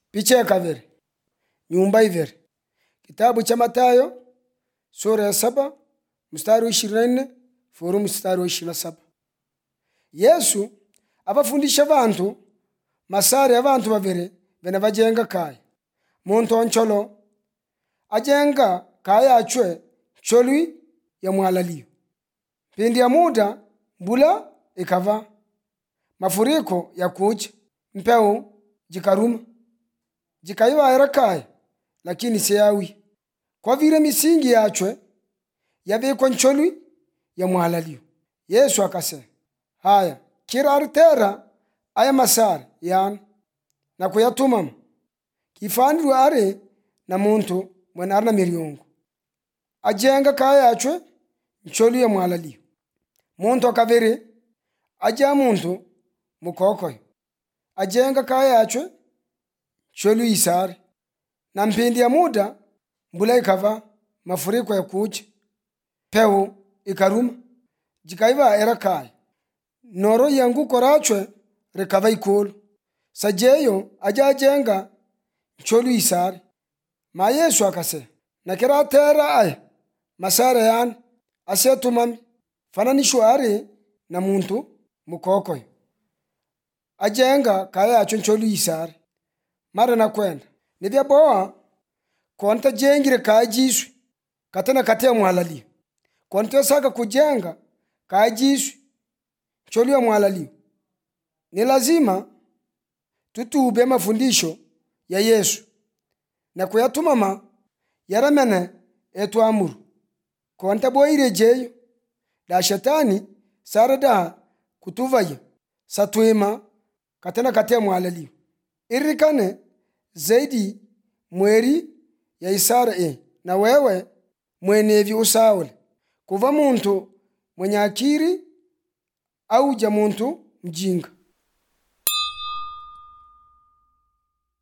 picha ya kaviri nyumba iviri kitabu cha matayo sura ya saba mstari wa ishirini na nne furu mstari wa ishirini na saba yesu abafundisha bantu masari ya bantu babiri bene bajenga kaya muntu oncholo ajenga kaya achwe cholwi ya mwalalio pindi ya muda mbula ikava mafuriko ya kuja mpeu jikaruma jikaivaera kaya lakini siyawi kwa vile misingi yachwe yavikwa ncholwi ya mwalalio yesu akasema haya kira aritera aya masari yana na kuyatumama kifanirwe ari na muntu mwene ari na miryongo ajenga kaya yachwe ncholwi ya mwalalio muntu akaviri aja muntu mukokoyo ajenga kaya yachwe cholwi isari na mpindi ya muda mbula ikava mafuriko ya kuja peu ikaruma jikaiva era kaya noro yanguko rachwe rikava ikulu sajeyo aja ajenga ncholwi isari ma yesu akase nakira atera aya masara yani asetumami fananishwe ari na muntu mukokoyo ajenga kaya yacho ncholwi isari mara nakwenda nivyaboa konta jengire kaya jiswi katena kate mwalalio konta saka kujenga kaya jiswi ncholwi ya mwalalio ni lazima tutube mafundisho ya yesu na kuyatumama yaramene etwamuru konta boire jeyo da shetani sara da kutuvaya satwima katena kate mwalalio irikane zaidi mweri ya isara e na wewe mwenevi usaule kuva muntu mwenye akiri au ja muntu mjinga